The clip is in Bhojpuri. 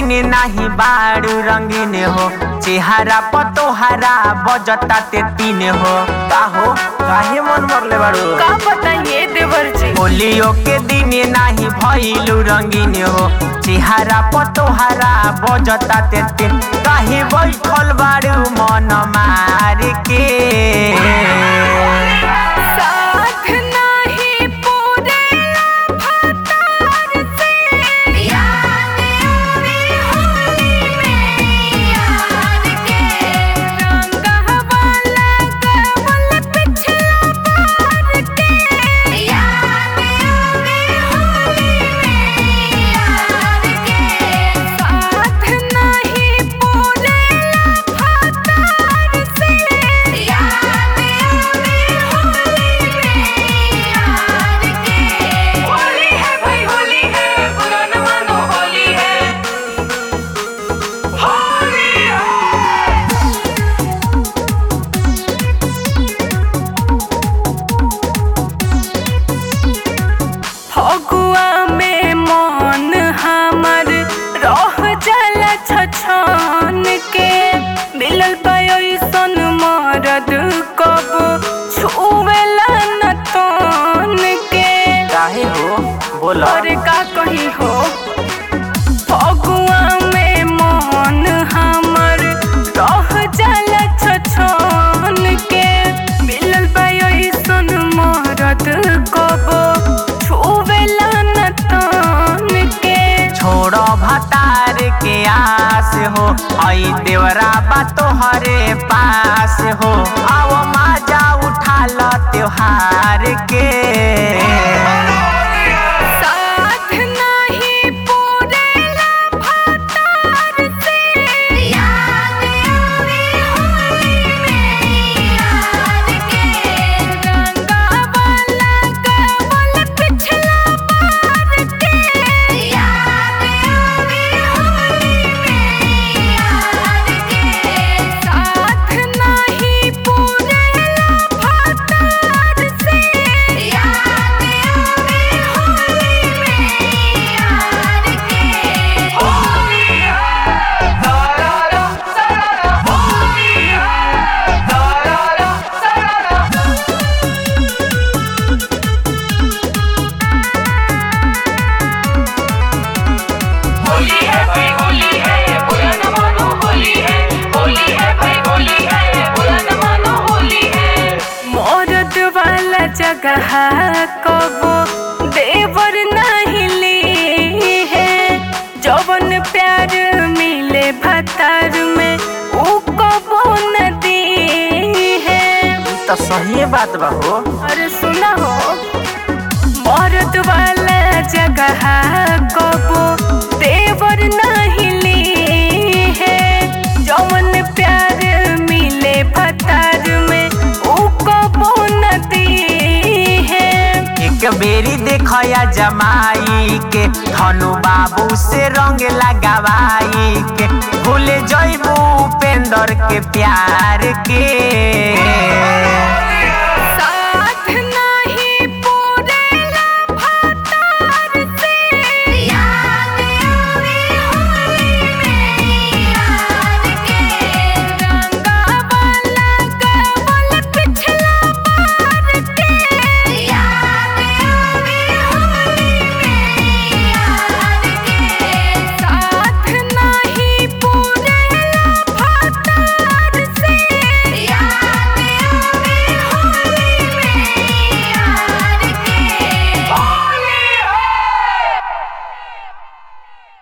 दिन नाही बाड़ू रंगीन हो चेहरा पतोहरा बजता ते तीन हो का हो काहे मन मरले बाड़ू का बताइए देवर जी होलियो के दिन नाही भइलू रंगीन हो चेहरा पतोहरा बजता ते तीन काहे बैठल बाड़ू मन मार के साथ नाही पूरे भतार से याद आवे होली में यार के रंगवा लगवल पिछला पार के याद आवे होली में यार के साथ नाही पूरे भतार से याद आवे होली में यार के होली है भाई होली है बुरा न मानो होली है होली है फगुआ में मन हमर रह जाला छछन के मिलल पैसन मरद कब छुवेला न तन के काहे हो बोला और का कही हो फगुआ में मन हमर रह जाला छछन के मिलल पैसन मरद कब छुवेला न तन के छोड़ो भतार के आस हो आई देवरा बा तोहरे पास हो आओ माजा उठा लो त्योहार के साथ नहीं पूरेला भतार से याद आवे होली में यार के रंगवा लगवल पिछला पार के याद आवे होली में यार के साथ नहीं पूरेला भतार से याद आवे होली में यार के होली है सारा सारा होली है सारा सारा होली है भाई होली है बुरा न मानो होली है होली है भाई होली है बुरा न मानो होली है मौरत वाला जगह कबो देवर नहीं ली है जवन प्यार मिले भतार में ऊ कबो न दी है तो सही बात बा हो अरे सुना हो मौरत वाला जगह कबो देवर नहीं ली है जौन प्यार मिले भतार में ऊ कबो न दी है एक बेरी देखया जमाई के धनु बाबू से रंग लगावाई के भूल जइबू उपेंद्र के प्यार के